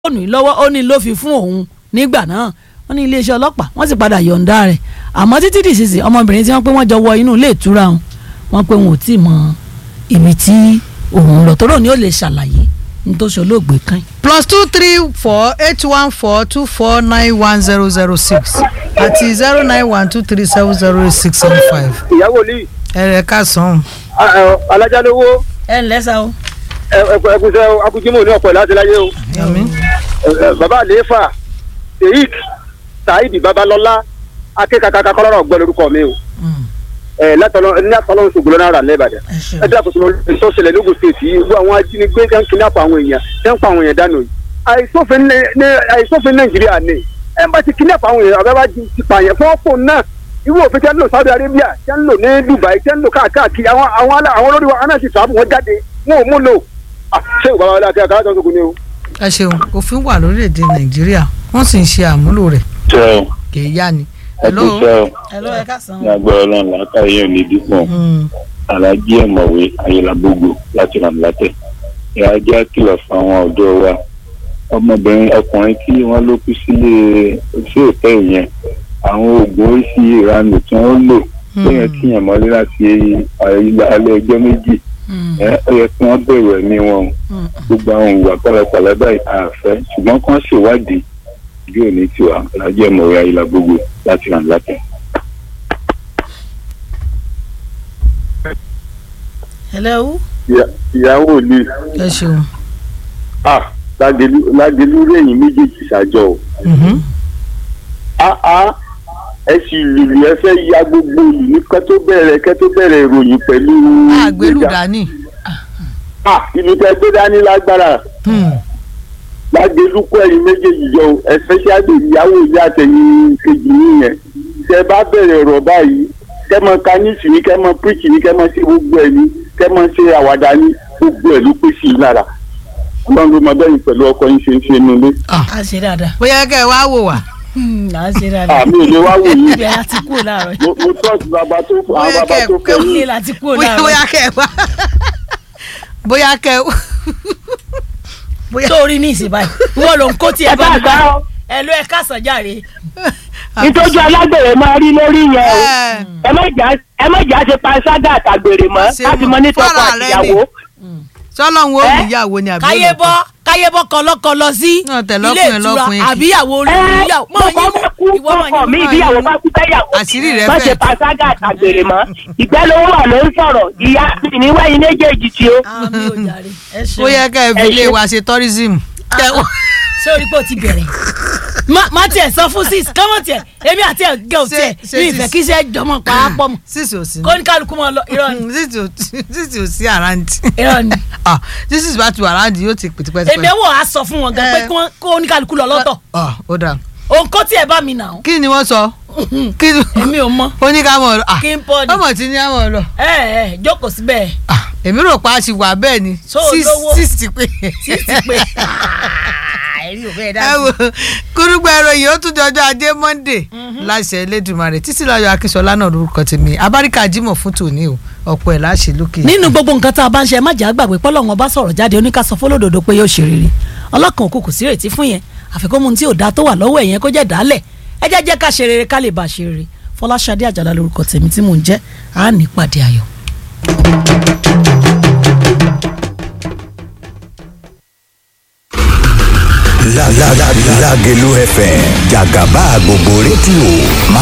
fóònù yìí lọ́wọ́ ó ní ló fi fún òun nígbà náà wọ́n ní iléeṣẹ́ ọlọ́pàá wọ́n sì padà yọ̀ǹda rẹ̀ àmọ́ títí dìsísì ọmọbìnrin tí wọ́n pé wọ́n jọ wọ inú ilé ìtura wọn wọ́n pé wọn ò tí ì mọ ibi tí òun lọ tóró ni ó lè ṣàlàyé ní tó ṣe olóògbé kan. plus two three four eight one four two four nine one zero zero six àti zero nine one two three seven zero eight six seven five. ìyàwó ní ẹ̀rẹ̀ ká sàn. alájálówó ẹ ǹlẹ́ sá o. ẹkùnsẹ akujimo ní ọ̀pọ̀ láti láyé o àmín. Ẹ, bàbá àlééfà sheik saheed babalọlá akékakaka kọlọrọ gbọ lórúkọ mi o ẹ látọlọ ní àtọlọ ṣògbọn náà rà lẹbàdàn ẹ ṣe ẹ dí àkóso tó ṣẹlẹ̀ lógun stéètì yìí gbogbo àwọn ajínigbé tẹ́ ń kidnap àwọn èèyàn tẹ́ ń pa àwọn èèyàn dànù yìí àìsófin ní ní- àìsófin nàìjíríà ni ẹ bá ti kidnap àwọn èèyàn àbẹ́ bá ti ti pààyàn fún ọ̀pọ̀ náà irú òfin tẹ́ ń lò Saudi Arabia tẹ́ ń lò ní Dubai tẹ́ ń lò káàkiri àwọn àwọn alá- àwọn olórí wa aná sì sàbù wọn jáde wọn ò mú lò Ah, ṣé ìwà wàlá àti àkàrà tó ń sọkùn ni o. ẹ ṣeun òfin wà lórílẹ̀‐èdè nàìjíríà wọ́n sì ń ṣe àmúlò rẹ̀ ṣe o kì í yá ni. ẹ kú ṣe o ẹ ló ẹ ká sàn ní agbára ọlọ́run làákàyè ò ní dípò Mm. alájí ẹ̀mọ̀wé ayélujábógo láti ràn látẹ̀ ìyá jẹ́ kìlọ̀ fún àwọn ọ̀dọ́ wa ọmọbìnrin ọkùnrin tí wọ́n ló kú sílé sí òtẹ́ yẹn àwọn oògùn oríṣi ìranù tí wọ́n lò lẹ́yìn tí yẹn mọ́lé láti alẹ́ ọjọ́ méjì ẹ ó yẹ kí wọ́n bẹ̀rù ẹ̀mí wọn o gbogbo àwọn ìwà pẹ̀lẹ́pẹ̀lẹ́ báyìí àfẹ́ ṣùgbọ́n kí wọ́n ṣèwádìí bí òní tiwa alájí ẹ̀mọ̀wé ayélujábógo láti ràn látẹ̀. hello. ìyàwó ni ẹ ṣeun. lágẹlú lẹ́yìn méjèèjì ṣàjọ o. Mhm. áá ẹ sì lùlù ẹ fẹ́ ya gbogbo ìlú ní kẹ́ tó bẹ̀rẹ̀ kẹ́ tó bẹ̀rẹ̀ ìròyìn pẹ̀lú. àgbélù ìgbéga. dání. Ah, ìlú tẹ gbé dání lágbára Hmm. lágẹlú kọ ẹ̀yin méjèèjì jọ o especially ìyàwó ìyá àtẹ̀yìn kejì nìyẹn tẹ bá bẹ̀rẹ̀ ọ̀rọ̀ báyìí kẹ́ mọ kanísì ní kẹ́ mọ píríkì ní kẹ́ mọ sí gbogbo ẹ̀ ní kẹ́ mọ ṣe àwàdà ní gbogbo ẹ̀ ló pé sí i lára ọlọ́run ló mọ bẹ́yìn pẹ̀lú ọkọ yín ṣe ń ṣe nulẹ̀ a ṣe dáadáa. bóyá kẹ́ ẹ wá wò wá. a ṣe dáadáa. àmì ò lè wá wò yín ibẹ̀ a ti kúrò láàárọ̀ yìí. mo mo trust bàbá tó àwọn Bóyá bàbá kẹ́- tó fẹ́ kẹ́- yín ilé la ti kúrò bóyá láàárọ̀ bóyá kẹ́ ẹ wá. bóyá kẹ́ ẹ bóyá. sórí ní ìsìn báyìí wọ́n ló ń kó tiẹ̀ bá mi ẹ bá bá ọ. ẹ ló ẹ ká sàn járe. ìtọ́jú alágbèrè máa rí lórí yẹn o Ẹ. ẹ má jà ẹ má jà ṣe panṣágà àtàgbèrè mọ́ Ṣé láti mọ mo- ní tọkọ fọ́ra rẹ àtìyàwó. sọlọ́run ó Ẹ? níyàwó ni àbí káyé olùkọ́? bọ́ káyé bọ́ kọlọ́kọlọ sí Náà tẹ̀ ilé lọ́kùnrin ìtura lọ́kùnrin. àbíyàwó ẹ olùyàwó mọ tọkọ yín bá kú ìwọ mọ tọkọ mi yín mọ ìbíyàwó yín. bá kú fẹ́yàwó Àṣírí rẹ má fẹ̀ ṣe tú. panṣágà àtàgbèrè mọ́ ìgbẹ́ ló wà ló ń sọ̀rọ̀ ìyá mi ní wáyé méjèèjì tí ó. àmì ò jàre ẹ ṣeun. bóyá kẹ́ ẹ fi Ẹ ilé ṣe- wa ṣe tourism. Kẹ́ ẹ wá- ṣé orí pé o ti bẹ̀rẹ̀ má má tiẹ̀ sọ fún sis kọ́mọ̀ tiẹ̀ èmi àti ẹ̀ gẹ̀ ò Ṣé- tiẹ̀ ṣé mi sis- ìfẹ́ kí iṣẹ́ jọmọ pàápọ̀ mọ́ sísì ò sí ní. kó ní kálukú mọ́ lọ irọ́ ni sísì ò sísì ò sí àrántí. irọ́ ni ah sísì bá ti wà àrántí yóò ti pètèpètè. èmi ẹ̀wọ̀ á sọ fún wọn gan pé Ẹ. kí wọ́n- kó ní kálukú lọ lọ́tọ̀ ah ó dáa. òun kó tiẹ̀ bá mi nà ó kí ni wọ́n sọ. kí ni èmi ò mọ̀ ó ní ká mọ̀ ọ́ lọ. ah kí n pọ̀ ni ọmọ tí ní àmọ̀ lọ. ẹ ẹ jókòó síbẹ̀ ah èmi rò pa a ti wà bẹ́ẹ̀ ni. So Sis- lówó. sis ti pé. sis ti pé ẹ̀rí ò fẹ́ dá ẹ sí. wo kúrúgbà ìròyìn ó tún jọjọ ajé monde láṣẹ Elédùmarè títí láyọ̀ akínṣọlá náà lórúkọ tèmi abáríkà jímọ̀ fún tòní o ọ̀pọ̀ ẹ̀ láṣẹ lókè. nínú gbogbo nǹkan tá a bá ń ṣe ẹ má jà á gbàgbé pọ́lọ́ wọn bá sọ̀rọ̀ jáde oníkàsọ fọlọ́dọ̀dọ̀ pé yóò ṣe rere ọlọ́kan òkú kò sí retí fún yẹn àfikún mu tí ò dáa tó wà lọ́wọ́ ẹ̀yẹn kó jẹ́ dálẹ̀ ẹ jẹ́ jẹ́ ká ṣe rere ká lè bá a ṣe rere fọláṣadé àjàlá lórúkọ tèmi tí mò ń jẹ́ àá ní pàdé ayọ̀. La la la Lágelú FM jàgàbá gbogbo rédíò máa